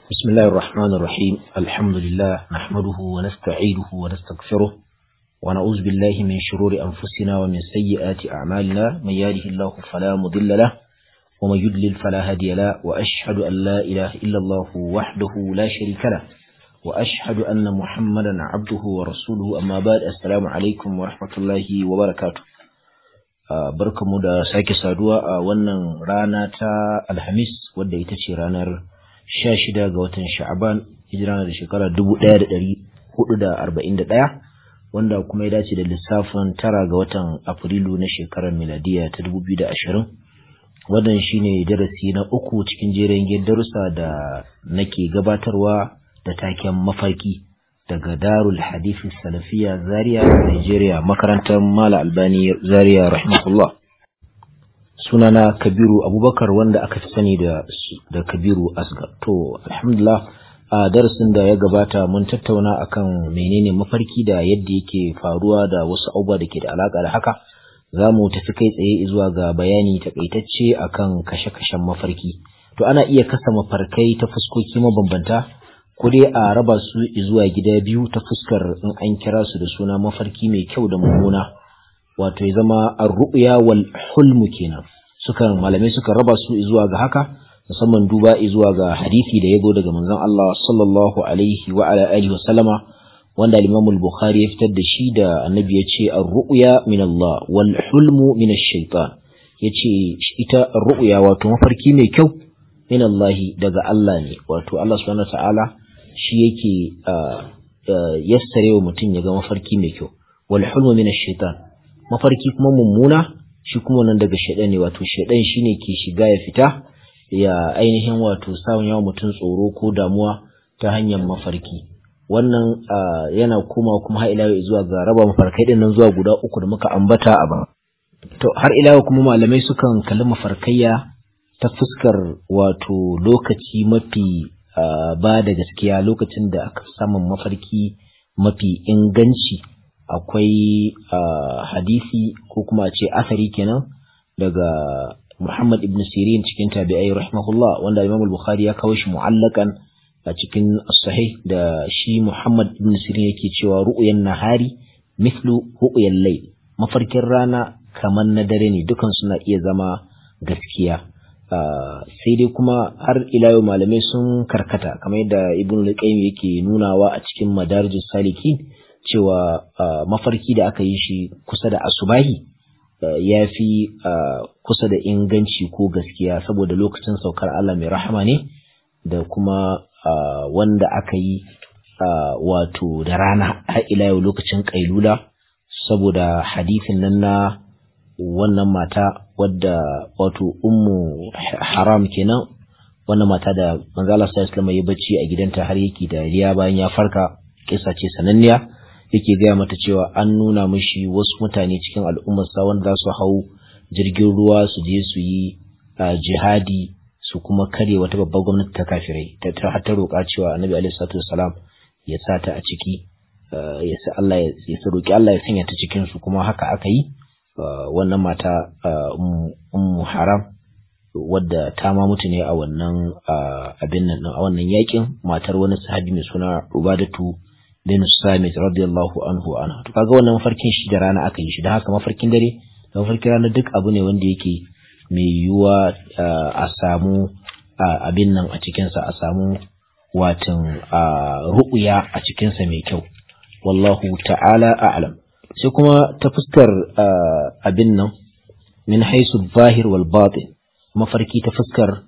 بسم الله الرحمن الرحيم الحمد لله نحمده ونستعينه ونستغفره ونعوذ بالله من شرور أنفسنا ومن سيئات أعمالنا من يهده الله فلا مضل له ومن يضلل فلا هادي له وأشهد أن لا إله إلا الله وحده لا شريك له وأشهد أن محمدا عبده ورسوله أما بعد السلام عليكم ورحمة الله وبركاته barkamu da sake saduwa a wannan rana ta alhamis wadda ita ce ranar 16 ga watan sha'aban hijira da shekara 1441 wanda kuma ya dace da lissafin tara ga watan afrilu na shekarar miladiya ta 2020 wannan shine darasi na uku cikin jerin darussa da nake gabatarwa da taken mafarki daga darul hadisi salafiya zaria nigeria makarantar mala albani zaria rahimahullah sunana kabiru abubakar wanda aka fi sani da, da kabiru asgar to alhamdulillah a darasin da ya gabata mun tattauna akan menene mafarki da yadda yake faruwa da wasu abubuwa da ke da alaka da haka za mu tafi kai tsaye zuwa ga bayani takaitacce akan kashe-kashen mafarki to ana iya kasa mafarkai ta fuskoki mabambanta ko dai a raba su zuwa gida biyu ta fuskar in an kira su da suna mafarki mai kyau da mummuna wato ya zama ar-ru'ya wal hulmu kenan sukan malamai suka raba su zuwa ga haka musamman duba zuwa ga hadisi da yago daga manzon Allah sallallahu alaihi wa ala alihi wa sallama wanda al-Imam al-Bukhari ya fitar da shi da Annabi ya ce ar-ru'ya min Allah wal hulmu min ash-shaytan yace ita ar-ru'ya wato mafarki mai kyau min Allah daga Allah ne wato Allah subhanahu wa ta'ala shi yake yassare wa mutum ya ga mafarki mai kyau wal hulmu min ash-shaytan mafarki kuma mummuna shi kuma nan daga shaidan ne wato shaidan shine ke shiga ya fita ya ainihin wato samun yawan mutum tsoro ko damuwa ta hanyar mafarki wannan yana koma kuma har ila zuwa ga raba mafarkai din nan zuwa guda uku da muka ambata a ba to har ila kuma malamai sukan kalli mafarkayya ta fuskar wato lokaci mafi ba da gaskiya lokacin da aka samun mafarki mafi inganci akwai hadisi ko kuma ce asari kenan daga Muhammad ibn Sirin cikin tabi'ai rahimahullah wanda Imam al-Bukhari ya kawo shi mu'allakan a cikin sahih da shi Muhammad ibn Sirin yake cewa ru'yan nahari mithlu ru'yan layl mafarkin rana kamar na dare ne dukan suna iya zama gaskiya sai dai kuma har ila yau malamai sun karkata kamar yadda Ibn al-Qayyim yake nunawa a cikin Madarijus Salikin cewa mafarki da aka yi shi kusa da asubahi ya fi kusa da inganci ko gaskiya saboda lokacin saukar Allah mai rahama ne da kuma wanda aka yi wato da rana har ila yau lokacin kailula saboda hadithin nan na wannan mata wadda wato ummu haram kenan wannan mata da manzala sallallahu alaihi ya bacci a gidanta har yake dariya bayan ya farka kisa ce sananniya yake gaya mata cewa an nuna mishi wasu mutane cikin al'ummarsa wanda za su hau jirgin ruwa su je su yi jihadi su kuma kare wata babbar gwamnati ta kafirai ta har ta roƙa cewa annabi alaihi salatu wasalam ya sa ta a ciki ya sa Allah ya sa roƙi Allah ya sanya ta cikin su kuma haka aka yi wannan mata ummu haram wadda ta ma mutu ne a wannan abin nan a wannan yakin matar wani sahabi mai suna Ubadatu bin Samit radiyallahu anhu anha to kaga wannan mafarkin shi da rana aka yi shi da haka mafarkin dare da mafarkin rana duk abu ne wanda yake mai yiwuwa a samu abin nan a cikin sa a samu watan ru'uya a cikin sa mai kyau wallahu ta'ala a'lam sai kuma ta fuskar abin nan min haisu zahir wal batin mafarki ta fuskar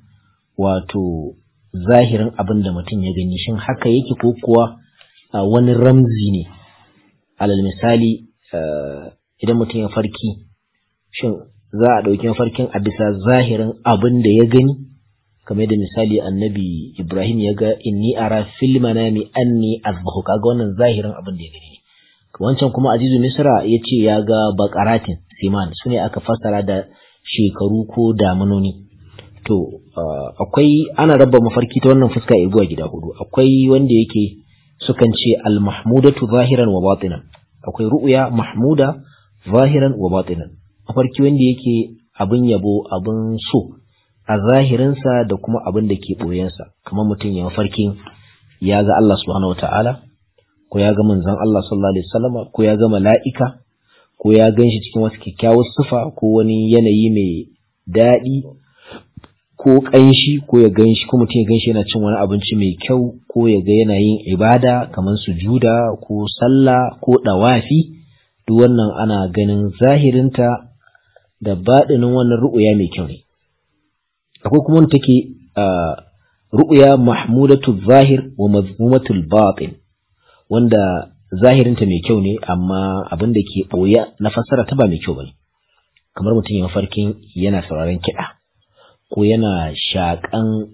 wato zahirin abin da mutum ya gani shin haka yake ko kuwa Uh, wani ramzi ne alal misali uh, idan mutum ya farki shin za a ɗauki mafarkin a bisa zahirin abin da ya gani kamar da misali annabi ibrahim ya ga inni ara fil manami anni azbahu kaga wannan zahirin abin da ya gani ne wancan kuma azizu misra ya ce ya ga bakaratin siman su ne aka fassara da shekaru ko damunoni to uh, akwai ana raba mafarki ta wannan fuska zuwa gida hudu akwai wanda yake sukan ce al-mahmudatu zahiran wa batinan akwai ru'ya mahmuda zahiran wa batinan mafarki wanda yake abin yabo abin so a zahirinsa da kuma abin da ke ɓoyensa kamar mutum ya mafarkin ya ga Allah subhanahu wa ta'ala ko ya ga manzon Allah sallallahu alaihi wasallama ko ya ga mala'ika ko ya gan shi cikin wasu kyakkyawar sufa ko wani yanayi mai daɗi ko ƙanshi ko ya gan shi ko mutum ya gan shi yana cin wani abinci mai kyau ko ya ga yana yin ibada kamar sujuda ko sallah ko ɗawafi duk wannan ana ganin zahirinta da baɗinin wannan ru'uya mai kyau ne akwai kuma wanda take ru'uya mahmudatu zahir wa mazmumatul batin wanda zahirinta mai kyau ne amma abin da ke ɓoye na fassara ta ba mai kyau bane kamar mutum ya mafarkin yana sauraron kiɗa ko yana shaƙan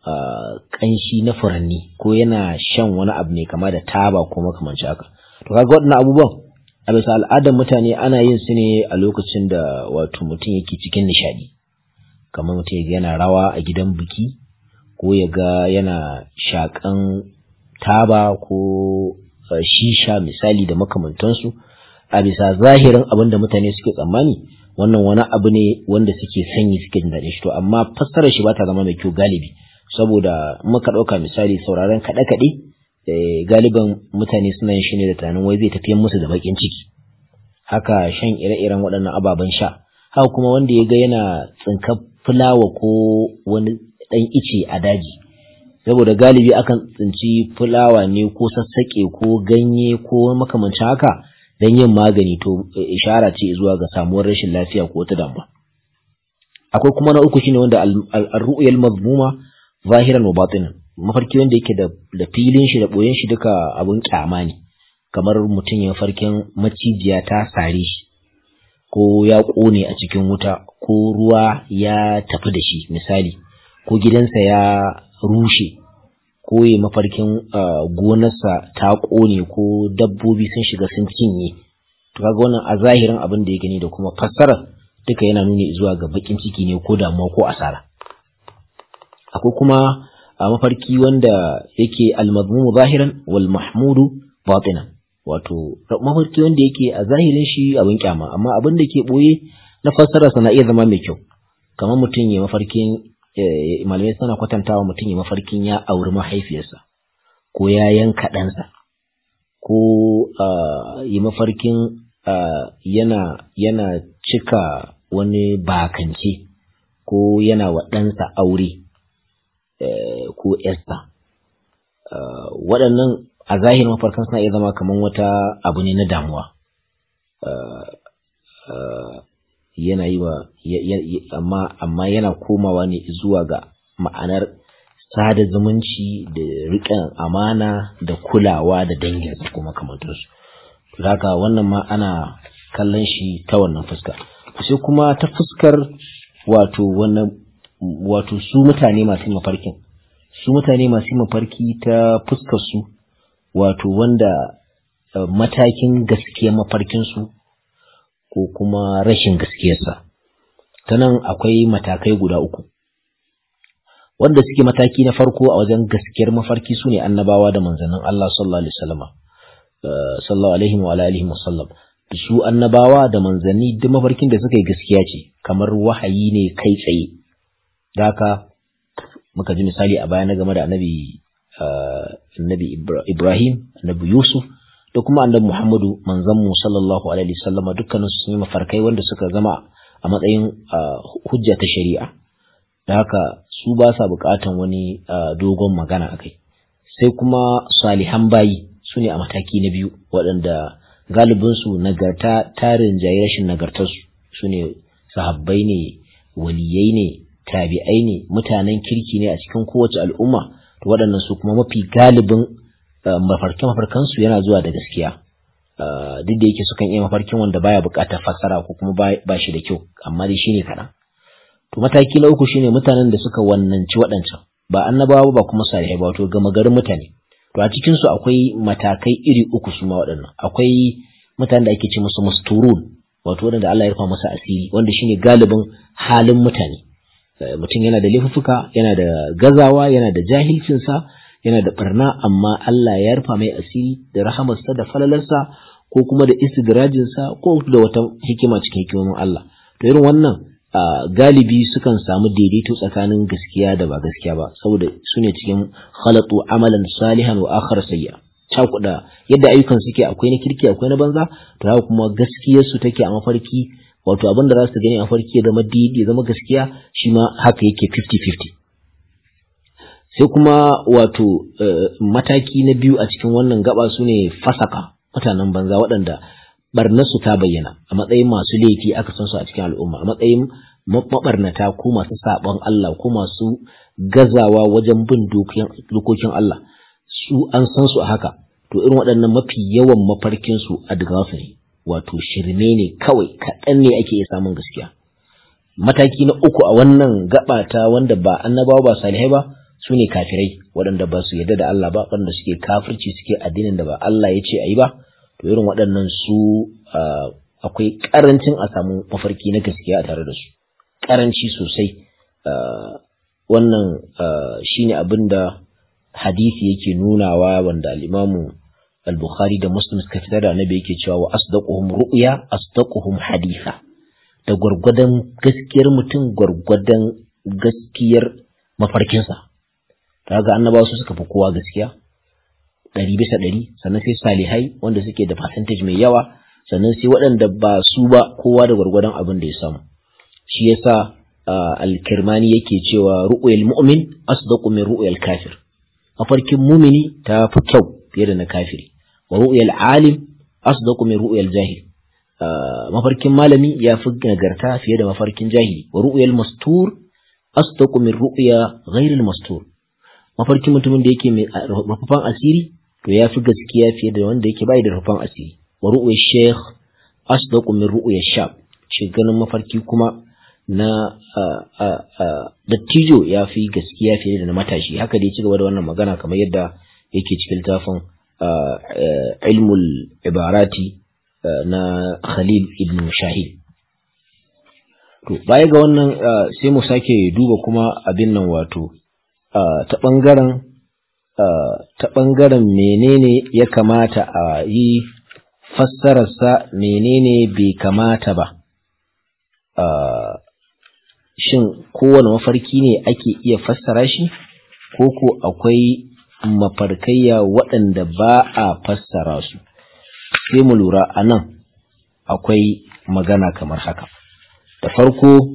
ƙanshi na furanni ko yana shan wani abu ne kama da taba ko makamanci haka to kaga waɗannan abubuwan a bisa al'adar mutane ana yin su ne a lokacin da wato mutum yake cikin nishaɗi kamar mutum ya ga yana rawa a gidan biki ko ya ga yana shaƙan taba ko shisha misali da makamantansu a bisa zahirin abin da mutane suke tsammani wannan wani abu ne wanda suke sanyi suke jin daɗin shi to amma fassarar shi ba ta zama mai kyau galibi saboda muka ɗauka misali sauraron kaɗe-kaɗe galiban mutane suna yin shi ne da tunanin wai zai tafiyan musu da baƙin ciki haka shan ire-iren waɗannan ababen sha haka kuma wanda ya ga yana tsinkar fulawa ko wani ɗan ice a daji saboda galibi akan tsinci fulawa ne ko sassaƙe ko ganye ko makamancin haka don yin magani to ishara ce zuwa ga samuwar rashin lafiya ko wata damuwa akwai kuma na uku shine wanda al-ru'yal mazmuma zahiran wa batinan mafarki wanda yake da da filin shi da boyen shi duka abun kyama ne kamar mutum ya farkin macijiya ta sare shi ko ya kone a cikin wuta ko ruwa ya tafi da shi misali ko gidansa ya rushe ko ya mafarkin gonarsa ta ƙone ko dabbobi sun shiga sun cinye to kaga wannan a zahirin abin da ya gani da kuma fassara duka yana nuni zuwa ga bakin ciki ne ko damuwa ko asara akwai kuma a mafarki wanda yake almazmumu zahiran wal mahmudu batinan wato mafarki wanda yake a zahirin shi abin kyama amma abin da ke boye na fassararsa na iya zama mai kyau kamar mutum ya mafarkin malamai suna kwatantawa mutum ya mafarkin ya auri mahaifiyarsa ko ya yanka ɗansa ko ya mafarkin yana yana cika wani bakance ko yana wa ɗansa aure ko yarsa waɗannan a zahirin mafarkan suna iya zama kamar wata abu ne na damuwa yana yi wa amma amma yana komawa ne zuwa ga ma'anar sada zumunci da riƙon amana da kulawa da danginsa kuma kamantarsu haka wannan ma ana kallon shi ta wannan fuska sai kuma ta fuskar wato wannan wato su mutane masu mafarkin su mutane masu mafarki ta fuskar su wato wanda matakin gaskiya mafarkinsu ko kuma rashin gaskiyarsa ta nan akwai matakai guda uku wanda suke mataki na farko a wajen gaskiyar mafarki su ne annabawa da manzannin Allah sallallahu alaihi wasallam sallallahu alaihi wa alihi wasallam su annabawa da manzanni duk mafarkin da suka yi gaskiya ce kamar wahayi ne kai tsaye da haka muka ji misali a baya na game da annabi annabi Ibrahim annabi Yusuf da kuma annabi Muhammadu manzanmu sallallahu alaihi wasallam dukkanin su sun yi mafarkai wanda suka zama a matsayin hujja ta shari'a da haka su ba sa bukatan wani dogon magana akai sai kuma salihan bayi su ne a mataki na biyu waɗanda galibinsu nagarta tarin jayi rashin nagartarsu su ne sahabbai ne waliyai ne tabi'ai ne mutanen kirki ne a cikin kowace al'umma to waɗannan su kuma mafi galibin mafarkin mafarkansu yana zuwa da gaskiya duk da yake sukan iya mafarkin wanda baya buƙatar fassara ko kuma ba shi da kyau amma dai shine kaɗan to mataki na uku shine mutanen da suka wannanci waɗancan ba annabawa ba kuma salihai ba to gama garin mutane to a cikin su akwai matakai iri uku su ma waɗannan akwai mutanen da ake ce musu musturun wato wanda Allah ya rufa masa asiri wanda shine galibin halin mutane mutum yana da laifuffuka yana da gazawa yana da jahilcinsa yana da barna amma Allah ya rufa mai asiri da rahamarsa da falalarsa ko kuma da istidrajinsa ko da wata hikima cikin hikimomin Allah to irin wannan galibi sukan samu daidaito tsakanin gaskiya da ba gaskiya ba saboda su ne cikin khalatu amalan salihan wa akhar sayya cakuɗa yadda ayyukan suke akwai na kirki akwai na banza to haka kuma gaskiyar su take a mafarki wato abin da za su gani a mafarki ya zama daidai ya zama gaskiya shi ma haka yake 50-50 sai kuma wato mataki na biyu a cikin wannan gaba su ne fasaka mutanen banza waɗanda barnarsu ta bayyana a matsayin masu laifi aka san su a cikin al'umma a matsayin mabarnata ko masu saɓon Allah ko masu gazawa wajen bin dokokin Allah su an san su a haka to irin waɗannan mafi yawan mafarkin su adgafu ne wato shirme ne kawai kaɗan ne ake iya samun gaskiya mataki na uku a wannan gaba ta wanda ba annabawa ba salihai ba su ne kafirai waɗanda ba su yarda da Allah ba waɗanda suke kafirci suke addinin da ba Allah ya ce a yi ba to irin waɗannan su akwai ƙarancin a samu mafarki na gaskiya a tare da su ƙaranci sosai wannan shine abin da hadisi yake nunawa wanda al-imamu al-bukhari da muslim suka fitar da annabi yake cewa wa asdaquhum ru'ya asdaquhum haditha da gwargwadon gaskiyar mutum gwargwadon gaskiyar mafarkinsa kaga annabawa su suka fi kowa gaskiya ɗari bisa ɗari sannan sai salihai wanda suke da percentage mai yawa sannan sai waɗanda ba su ba kowa da gwargwadon abin da ya samu shi yasa al-kirmani yake cewa ru'yal mu'min asdaqu min ru'yal kafir mafarkin mumini ta fi kyau fiye da na kafiri wa ru'yal alim asdaqu min ru'yal jahil mafarkin malami ya fi nagarta fiye da mafarkin jahili wa ru'yal mastur asdaqu min ru'ya ghairil mastur mafarkin mutumin da yake mai rufafan asiri to ya fi gaskiya fiye da wanda yake bai da rufafan asiri wa ru'ya sheikh asdaqu min ru'ya shab shi ganin mafarki kuma na dattijo ya fi gaskiya fiye da na matashi haka da ya ci gaba da wannan magana kamar yadda yake cikin littafin ilmul ibarati na khalil ibn shahid to baya ga wannan sai mu sake duba kuma abin nan wato ta ɓangaren ta ɓangaren menene ya kamata a yi fassararsa menene bai kamata ba shin kowane mafarki ne ake iya fassara shi ko ko akwai mafarkayya waɗanda ba a fassara su sai mu lura a nan akwai magana kamar haka da farko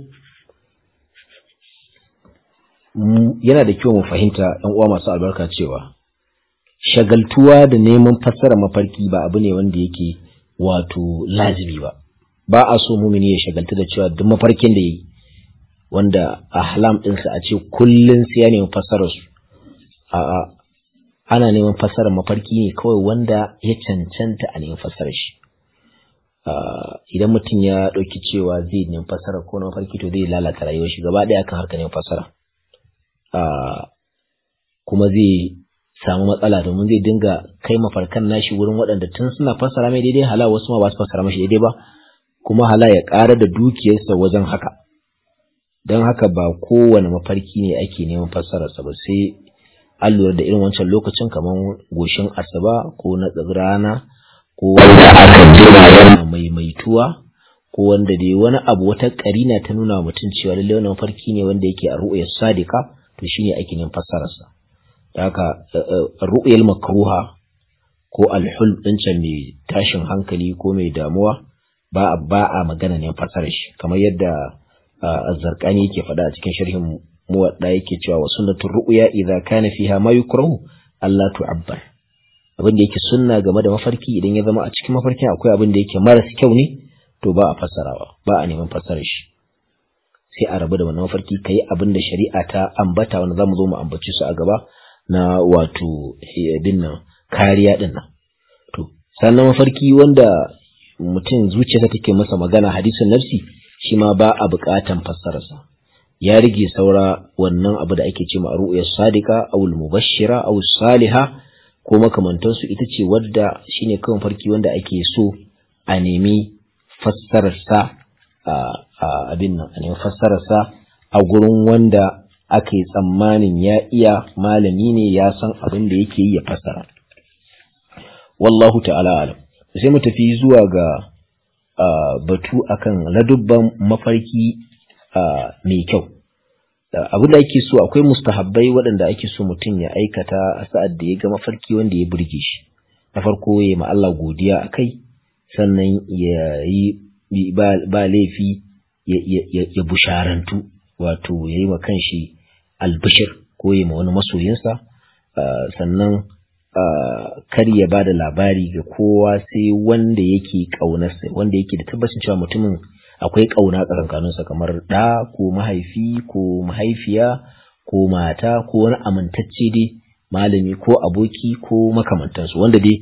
yana da kyau mu fahimta ɗan uwa masu albarka cewa shagaltuwa da neman fassara mafarki ba abu ne wanda yake wato lazimi ba ba a so mumini ya shagaltu da cewa duk mafarkin da yi wanda ahlam ɗinsa a ce kullum sai ya nemi fassarar su a ana neman fassarar mafarki ne kawai wanda ya cancanta a neman fassarar shi idan mutum ya ɗauki cewa zai nemi fassara ko na mafarki to zai lalata rayuwar shi gaba ɗaya kan harkar neman fassara kuma zai samu matsala domin zai dinga kai mafarkan nashi wurin waɗanda tun suna fassara mai daidai hala wasu ma ba su fassara mashi daidai ba kuma hala ya ƙara da dukiyarsa wajen haka don haka ba kowane mafarki ne ake neman fassararsa ba sai an lura da irin wancan lokacin kamar goshin asaba ko na rana ko wanda aka jira yana maimaituwa ko wanda dai wani abu wata karina ta nuna mutum cewa lallai wannan mafarki ne wanda yake a ru'uyar sadika to shine ake neman fassararsa da haka ru'uyar makruha ko alhul din can mai tashin hankali ko mai damuwa ba ba a magana ne fassarar shi kamar yadda azzarkani yake faɗa a cikin sharhin muwadda yake cewa wa sunnatul ru'ya idza kana fiha ma yukrahu Allah tu'abbar abin da yake sunna game da mafarki idan ya zama a cikin mafarkin akwai abin da yake maras kyau ne to ba a fassarawa ba a neman fassarar shi sai a rabu da wannan mafarki kai abin da shari'a ta ambata wanda zamu zo mu ambaci su a gaba na wato bin nan kariya din nan to sannan mafarki wanda mutum zuciyarsa take masa magana hadisin nafsi shi ma ba a buƙatan fassararsa ya rige saura wannan abu da ake ce ma ru'ya sadiqa aw mubashshira aw saliha ko makamantansu ita ce wadda shine kawai farki wanda ake so a nemi fassararsa a abin nan a nemi fassararsa a gurin wanda ake tsammanin ya iya malami ne ya san abin da yake yi ya fassara wallahu ta'ala alam sai mu tafi zuwa ga batu akan ladubban mafarki mai kyau abin da ake so akwai mustahabbai waɗanda ake so mutum ya aikata a sa'ad da ya ga mafarki wanda ya burge shi na farko ya ma Allah godiya a kai sannan ya yi ba laifi ya busharantu wato ya yi wa kanshi albishir ko ya ma wani masoyinsa sannan kar ya ba da labari ga kowa sai wanda yake ƙaunarsa wanda yake da tabbacin cewa mutumin akwai ƙauna tsakankaninsa kamar ɗa ko mahaifi ko mahaifiya ko mata ko wani amintacce dai malami ko aboki ko makamantansu wanda dai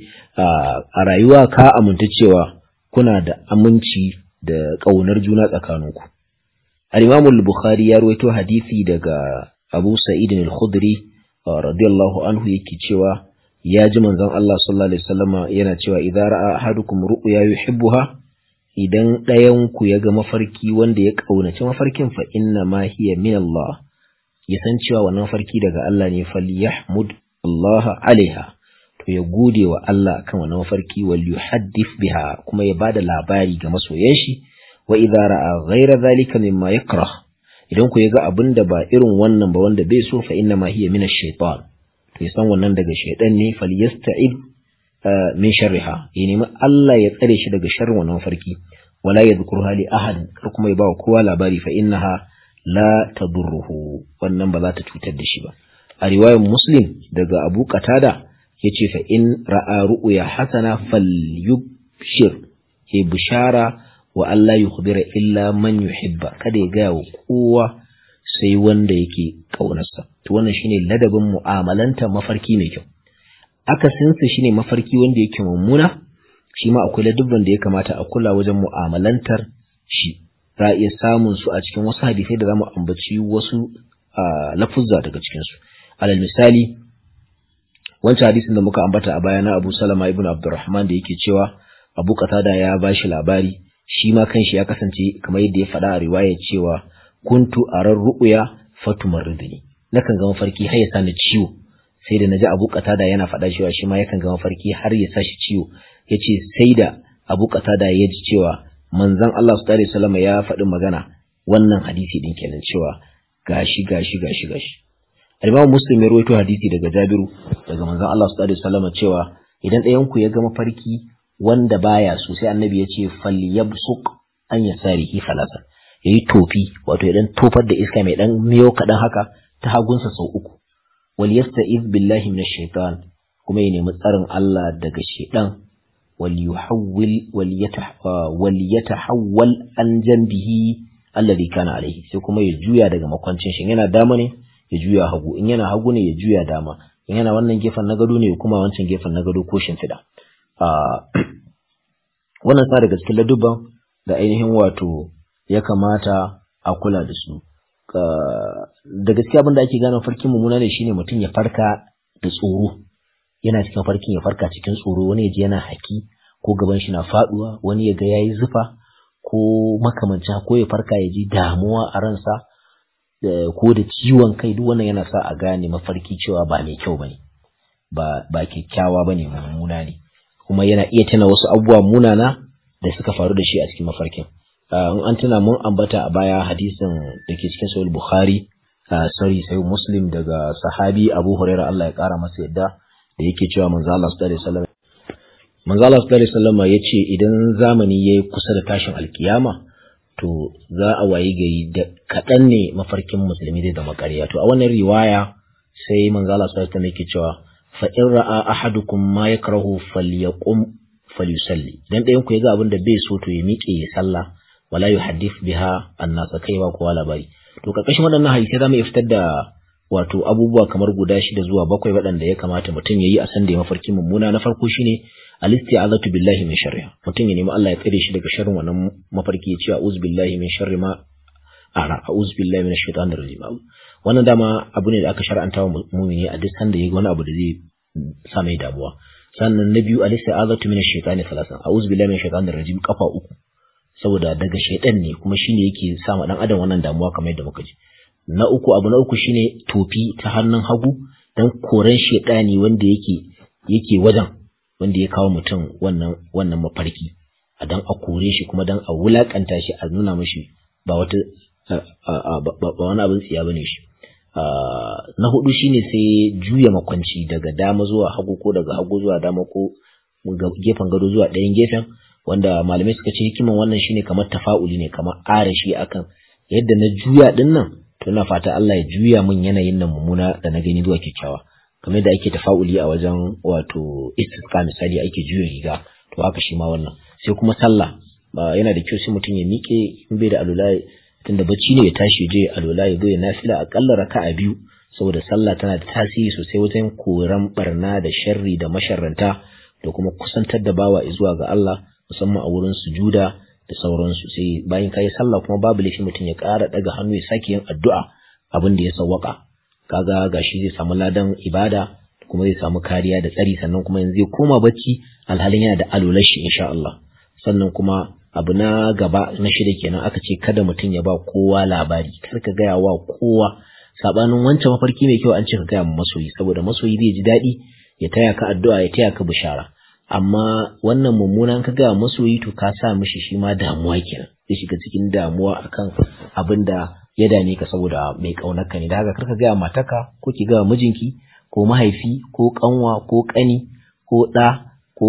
a rayuwa ka aminta cewa kuna da aminci da ƙaunar juna tsakaninku al-Imam al-Bukhari ya rawaito hadisi daga Abu Sa'id al-Khudri radiyallahu anhu yake cewa ya ji manzon Allah sallallahu alaihi wasallama yana cewa idza ra'a ahadukum ru'ya yuhibbuha idan ɗayan ku ya ga mafarki wanda ya kaunaci mafarkin fa inna ma hiya min Allah ya san cewa wannan mafarki daga Allah ne falyahmud Allah alaiha to ya gode wa Allah kan wannan mafarki wal yuhaddith biha kuma ya bada labari ga masoyan shi wa idza ra'a ghayra dhalika mimma yakrah idan ku ga abin da ba irin wannan ba wanda bai so fa inna ma hiya min ash-shaytan to ya san wannan daga shaytan ne falyasta'id min sharriha ya nemi Allah ya tsare shi daga sharrin wannan farki wala yadhkurha li ahad kar kuma ya ba kowa labari fa innaha la tadurruhu wannan ba za ta cutar da shi ba a riwayar muslim daga abu qatada yace fa in ra'a ru'ya hasana falyubshir ya bishara wa Allah yukhbira illa man yuhibba kada ya gaya wa kowa sai wanda yake kaunarsa to wannan shine ladabin mu'amalanta mafarki mai kyau akasinsa shine mafarki wanda yake mummuna shi ma akwai ladabban da ya kamata a kula wajen mu'amalantar shi za a iya samun su a cikin wasu hadisai da zamu ambaci wasu lafuzza daga cikin su alal misali wancan hadisin da muka ambata a baya na Abu Salama ibn Abdurrahman da yake cewa Abu Qatada ya bashi labari shi ma kanshi ya kasance kamar yadda ya faɗa a riwaya cewa kuntu arar ru'ya fatumarridni nakan ga mafarki har ya sani ciwo sai da naji Abu Qatada yana faɗa cewa shi ma yakan ga mafarki har ya sashi ciwo yace sai da Abu Qatada ya ji cewa manzon Allah sallallahu alaihi wasallam ya faɗi magana wannan hadisi din kenan cewa gashi gashi gashi gashi Imam Muslim ya rawaito hadisi daga Jabiru daga manzon Allah sallallahu alaihi wasallam cewa idan ɗayan ku ya ga mafarki wanda baya so sai annabi ya ce falyabsuq an yasarihi falasa yayi tofi wato idan tofar da iska mai dan miyo kadan haka ta hagunsa sau uku wal yasta'iz billahi minash shaitan kuma ya nemi tsarin Allah daga shaitan wal yuhawwil wal wal yatahawwal an janbihi alladhi kana alaihi sai kuma ya juya daga makwancin shi yana dama ne ya juya hagu in yana hagu ne ya juya dama in yana wannan gefen na gado ne kuma wancan gefen na gado ko shimfiɗa wannan sa daga cikin ladubban da ainihin wato ya kamata a kula da su da gaskiya abin da ake gane farkin mummuna ne shine mutum ya farka da tsoro yana cikin farkin ya farka cikin tsoro wani ya ji yana haki ko gaban shi na faduwa wani ya ga yayi zufa ko makamancin ko ya farka ya ji damuwa a ransa ko da ciwon kai duk wannan yana sa a gane mafarki cewa ba mai kyau bane ba ba kyakkyawa bane mummuna ne kuma yana iya tuna wasu abubuwa munana da suka faru da shi a cikin mafarkin in an tuna mun ambata a baya hadisin da ke cikin sahih bukhari sorry sai muslim daga sahabi abu hurairah Allah ya kara masa yadda da yake cewa manzo Allah sallallahu alaihi wasallam manzo Allah sallallahu alaihi wasallam yace idan zamani yayi kusa da tashin alkiyama to za a wayi gari da kaɗan ne mafarkin musulmi zai zama ƙarya to a wannan riwaya sai manzo Allah sallallahu alaihi wasallam yake cewa fa in ra'a ahadukum ma yakrahu falyaqum falyusalli dan ɗayan ku ya ga abin da bai so to ya miƙe ya sallah wala yuhaddith biha annas kai ba kowa labari to karkashin waɗannan hadisi zamu iya fitar da wato abubuwa kamar guda shida zuwa bakwai waɗanda ya kamata mutum ya yi a sanda ya mafarki mummuna na farko shine al-isti'azatu billahi min sharriha mutum ya nemi Allah ya tsare shi daga sharrin wannan mafarki ya ce a'udhu billahi min sharri ma ara a'udhu billahi minash shaitanir rajim wannan dama abu ne da aka shar'anta wa mu'mini a duk sanda ya ga wani abu da zai sa mai damuwa sannan na biyu al-isti'azatu minash shaitani salasan a'udhu billahi minash shaitanir rajim kafa uku saboda daga shaitan ne kuma shine yake sa ma dan adam wannan damuwa kamar yadda muka ji na uku abu na uku shine tofi ta hannun hagu dan koran shaitani wanda yake yake wajen wanda ya kawo mutum wannan wannan mafarki a dan a kore shi kuma dan a wulakanta shi a nuna mishi ba wata ba wani abin tsiya bane shi na hudu shine sai juya makwanci daga dama zuwa hagu ko daga hagu zuwa dama ko gefen gado zuwa ɗayan gefen wanda malamai suka ce hikiman wannan shine kamar tafa'uli ne kamar arashi akan yadda na juya din nan to ina fata Allah ya juya min yanayin nan mummuna da na gani zuwa kyakkyawa kamar yadda ake tafa'uli a wajen wato istisqa misali ake juya riga to haka shi ma wannan sai kuma sallah yana da kyau sai mutum ya miƙe in bai da alula tunda bacci ne ya tashi je alula ya zo ya nafila akalla raka'a biyu saboda sallah tana da tasiri sosai wajen koran barna da sharri da masharranta da kuma kusantar da bawa zuwa ga Allah musamman a wurin sujuda da sauransu sai bayan kayi sallah kuma babu laifi mutum ya ƙara daga hannu ya sake yin addu'a abin da ya sawwaka kaga gashi zai samu ladan ibada kuma zai samu kariya da tsari sannan kuma yanzu zai koma bacci alhalin yana da alular shi insha Allah sannan kuma abu na gaba na shida kenan aka ce kada mutum ya ba kowa labari kar ka gaya wa kowa sabanin wancan mafarki mai kyau an ce ka gaya ma masoyi saboda masoyi zai ji daɗi ya taya ka addu'a ya taya ka bishara amma wannan mummunan ka gaya masoyi to ka sa mishi shi ma damuwa kenan zai shiga cikin damuwa akan abin da ya dame ka saboda mai kaunar ka ne da haka kar ka gaya mataka ko ki gaya mijinki ko mahaifi ko kanwa ko kani ko ɗa ko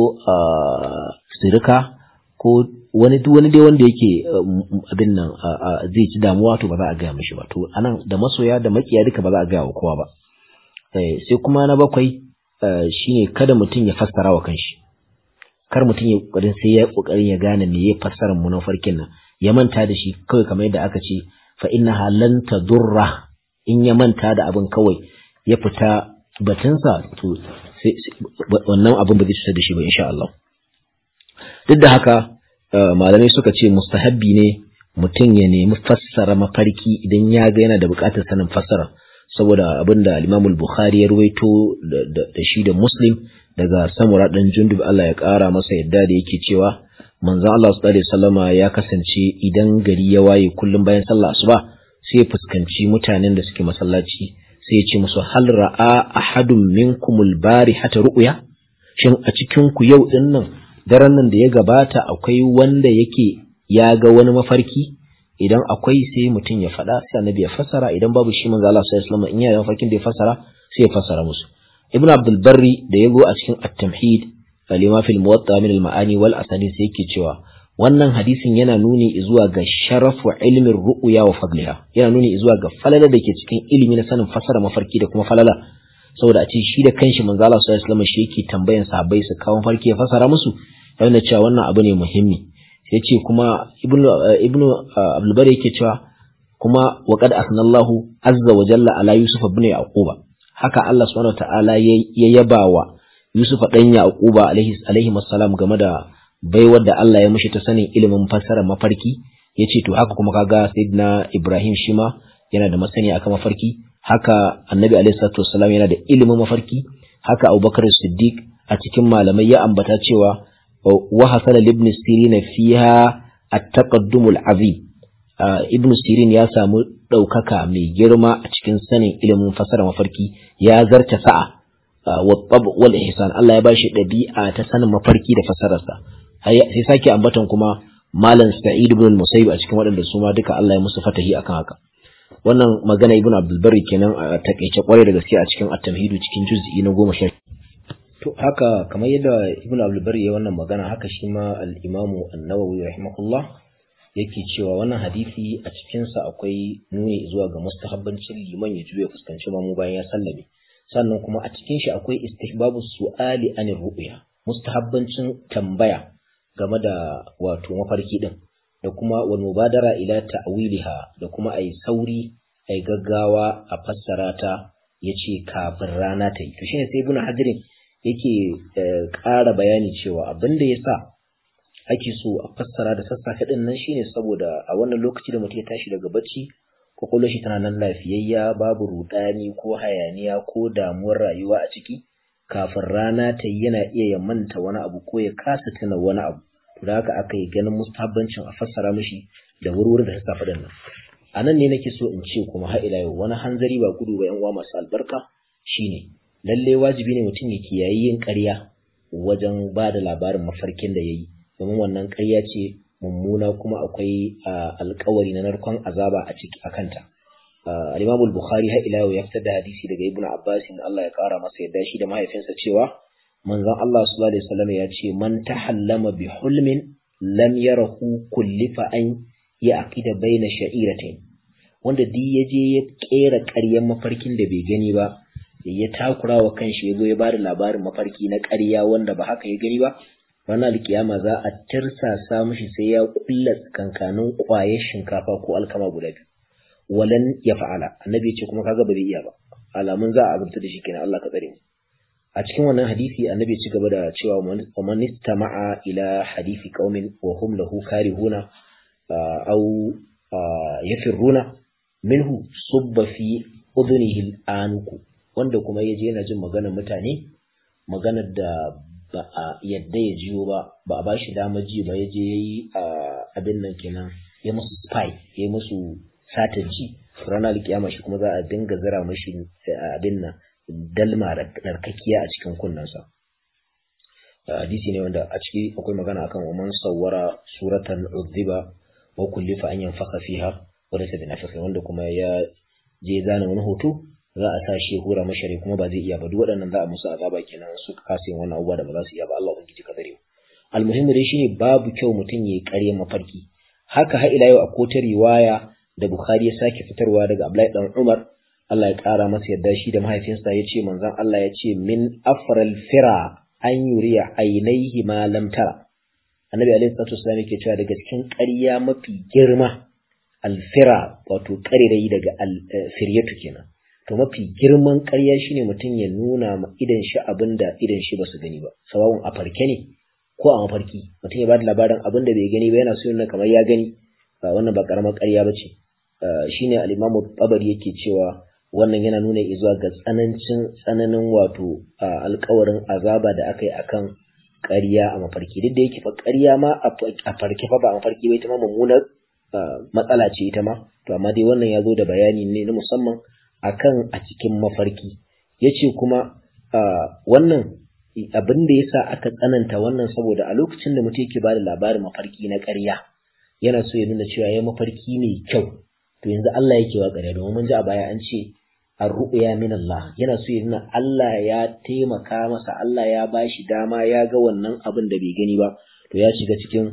sirika ko wani duk wani dai wanda yake abin nan zai ci damuwa to ba za a gaya mishi ba to anan da masoya da makiya duka ba za a gaya wa kowa ba sai kuma na bakwai shine kada mutum ya fassara wa kanshi kar mutum ya kokarin sai ya kokarin ya gane me ya fassara mu na farkin nan ya manta da shi kawai kamar yadda aka ce fa innaha lan tadurra in ya manta da abin kawai ya fita batunsa to wannan abin ba zai cutar da shi ba insha Allah duk da haka malamai suka ce mustahabbi ne mutum ya nemi fassara mafarki idan ya ga yana da buƙatar sanin fassara saboda abin da al bukhari ya ruwaito da shi da Muslim daga Samura dan Jundub Allah ya ƙara masa yadda da yake cewa manzon Allah sallallahu alaihi wasallama ya kasance idan gari ya waye kullum bayan sallah asuba sai ya fuskanci mutanen da suke masallaci sai ya ce musu hal ra'a ahadun minkumul barihata ru'ya shin a cikin ku yau din nan daren nan da ya gabata akwai wanda yake ya ga wani mafarki idan akwai sai mutum ya faɗa sai annabi ya fassara idan babu shi manzo Allah sallallahu alaihi wasallam in yana mafarkin da ya fassara sai ya fassara musu ibnu abdul barri da yago a cikin at-tamhid lima fil muwatta min al-ma'ani wal asani sai yake cewa wannan hadisin yana nuni zuwa ga sharafu ilmin ru'ya wa fadliha yana nuni zuwa ga falala da ke cikin ilimi na sanin fassara mafarki da kuma falala saboda a ce shi da kanshi manzo Allah sallallahu alaihi wasallam shi yake tambayan sahabbai su kawo mafarki ya fassara musu yana cewa wannan abu ne muhimmi sai ce kuma ibnu ibnu abdul bari yake cewa kuma wa qad asnallahu azza wa jalla ala yusuf ibn yaquba haka Allah subhanahu wa ta'ala ya yabawa yusuf dan yaquba alaihi alaihi assalam game da baiwar da Allah ya mushi ta sanin ilimin fassara mafarki yace to haka kuma kaga sayyidina ibrahim shima yana da masani akan mafarki haka annabi alaihi salatu wassalam yana da ilimin mafarki haka abubakar siddiq a cikin malamai ya ambata cewa وحصل لابن سيرين فيها التقدم العظيم ibn sirin ya samu ɗaukaka mai girma a cikin sanin ilimin fasara mafarki ya zarta sa'a wal ihsan Allah ya bashi ɗabi'a ta sanin mafarki da fasararsa sai sake ambatan kuma malam sa'id ibn musayyib a cikin waɗanda su ma duka Allah ya musu fatahi akan haka wannan magana ibn abdul barri kenan a takeice kwarai da gaske a cikin at-tamhidu cikin juz'i na goma sha To haka kamar yadda Ibn Abdul Bari ya wannan magana haka shi ma al-Imam An-Nawawi rahimahullah yake cewa wannan hadisi a cikin sa akwai nuni zuwa ga mustahabbancin liman ya juya fuskanci mamu bayan ya sallame sannan kuma a cikin shi akwai istihbabu su'ali anir ru'ya mustahabbancin tambaya game da wato mafarki din da kuma wal mubadara ila ta'wiliha da kuma ai sauri ai gaggawa a fassara ta yace kafin rana ta yi to shine sai Ibn Hajar yake ƙara bayani cewa abin da ya sa ake so a fassara da sassafe ɗin nan shine saboda a wannan lokaci da mutum ya tashi daga bacci kwakwalwar shi tana nan lafiyayya babu rudani ko hayaniya ko damuwar rayuwa a ciki kafin rana ta yi yana iya ya manta wani abu ko ya kasa tuna wani abu to da haka aka yi ganin mustahabbancin a fassara mishi da wurwuri da sassafe ɗin nan a nan ne nake so in ce kuma har ila yau wani hanzari ba gudu ba yan uwa masu albarka shine lalle wajibi ne mutum ya kiyayi yin ƙarya wajen ba da labarin mafarkin da ya yi domin wannan ƙarya ce mummuna kuma akwai alkawari na narkon azaba a ciki akanta al-Imam al-Bukhari har ila ya fitar da hadisi daga Ibn Abbas Allah ya kara masa yadda shi da mahaifinsa cewa manzon Allah sallallahu alaihi wasallam ya ce man tahallama bi hulmin lam yarahu kullifa an ya'qida baina sha'iratain wanda duk ya je ya kera ƙaryar mafarkin da bai gani ba ya takura wa kanshi ya zo ya bada labarin mafarki na ƙarya wanda ba haka ya gani ba ranar alkiyama za a tirsasa mishi sai ya kulla kankanin ƙwayar shinkafa ko alkama guda biyu walan ya fa'ala annabi ce kuma kaga ba zai iya ba alamun za a azabta da shi kenan Allah ka tsare mu a cikin wannan hadisi annabi ci gaba da cewa wa man istama'a ila hadisi qaumin wa hum lahu karihuna aw yafirruna minhu subba fi udhunihi al-anku wanda kuma yaje yana jin maganar mutane maganar da ba a yadda ya jiyo ba ba a bashi dama ji ba yaje yayi abin nan kenan ya musu spy ya musu satan ji ranar alkiyama shi kuma za a dinga zira mashi abin nan dalma narkakiya a cikin kunnensa hadisi ne wanda a ciki akwai magana akan wa man sawwara suratan udhiba wa kullifa an yanfaka fiha wa laysa binafiqin wanda kuma ya je zana wani hoto za a sa shi hura mashari kuma ba zai iya ba duk waɗannan za a musu azaba kenan su kasa yin wannan abubuwa da ba za su iya ba Allah ubangiji ka dare almuhimmi dai shine babu kyau mutum yayi ƙarya mafarki haka har ila yau a kotar riwaya da Bukhari ya sake fitarwa daga Abdullahi dan Umar Allah ya ƙara masa yadda shi da mahaifinsa ya ce manzon Allah ya ce min afral fira an yuriya ainihi ma lam tara annabi alaihi salatu wasallam yake cewa daga cikin ƙarya mafi girma alfira wato ƙarirai daga alfiryatu kenan to mafi girman ƙarya shine mutum ya nuna ma idan shi abin da idan shi basu gani ba sawawun a farke ne ko a mafarki mutum ya bada labarin abin da bai gani ba yana so yana kamar ya gani wannan ba karamar ƙarya ba ce shine al-imamu tabari yake cewa wannan yana nuna zuwa ga tsanancin tsananin wato alkawarin azaba da aka yi akan ƙarya a mafarki duk da yake fa ƙarya ma a farke fa ba a mafarki ba ita ma mummunar matsala ce ita ma to amma dai wannan ya zo da bayani ne na musamman akan a cikin mafarki yace kuma wannan abin da yasa aka tsananta wannan saboda a lokacin da mutum yake bada labarin mafarki na ƙarya yana so ya nuna cewa ya mafarki mai kyau to yanzu Allah yake wa ƙarya domin mun ji a baya an ce ar-ru'ya min Allah yana so ya nuna Allah ya taimaka masa Allah ya bashi dama ya ga wannan abin da bai gani ba to ya shiga cikin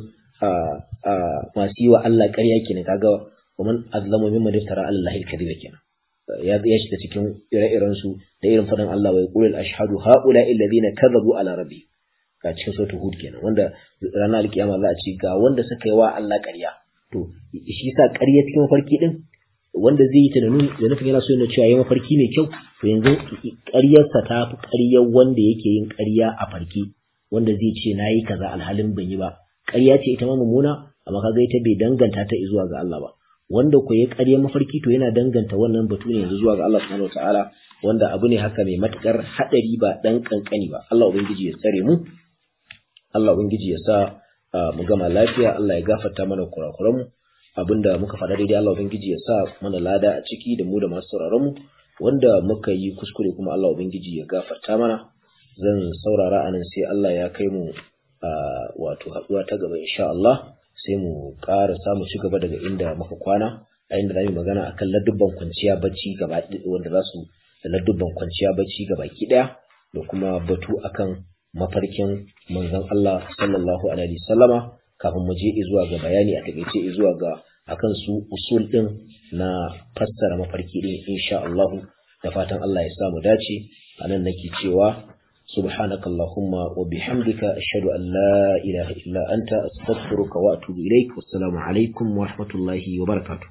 masu yi wa Allah ƙarya kenan kaga ومن أظلم ممن افترى على الله الكذب kenan ya ya shiga cikin ire-iren su da irin fadan Allah wa yaqulu al-ashhadu haula alladhina kadhabu ala rabbi ga cikin suratul hud kenan wanda ranar alkiyama za a ce ga wanda suka yi wa Allah ƙarya to shi sa ƙarya cikin mafarki din wanda zai yi ta da nufin yana so yana cewa yi mafarki mai kyau to yanzu ƙaryarsa ta fi ƙaryar wanda yake yin ƙarya a farki wanda zai ce na yi kaza alhalin ban yi ba ƙarya ce ita ma mummuna amma kaga ita bai danganta ta zuwa ga Allah ba wanda ko ya ƙarya mafarki to yana danganta wannan batu ne yanzu zuwa ga Allah subhanahu wataala wanda abu ne haka mai matukar hadari ba dan kankani ba Allah ubangiji ya tsare mu Allah ubangiji ya sa mu gama lafiya Allah ya gafarta mana kurakuran mu abinda muka faɗa daidai Allah ubangiji ya sa mana lada a ciki da mu da masu sauraron mu wanda muka yi kuskure kuma Allah ubangiji ya gafarta mana zan saurara anan sai Allah ya kai mu wato haɗuwa ta gaba insha Allah sai mu ƙara samu ci gaba daga inda muka kwana a inda zamu magana akan ladubban kwanciya bacci gaba wanda za su da ladubban kwanciya bacci gaba ki daya da kuma batu akan mafarkin manzon Allah sallallahu alaihi wasallama kafin mu je zuwa ga bayani a takeice zuwa ga akan su usul din na fassara mafarki din insha Allah da fatan Allah ya sa mu dace anan nake cewa سبحانك اللهم وبحمدك أشهد أن لا إله إلا أنت أستغفرك وأتوب إليك والسلام عليكم ورحمة الله وبركاته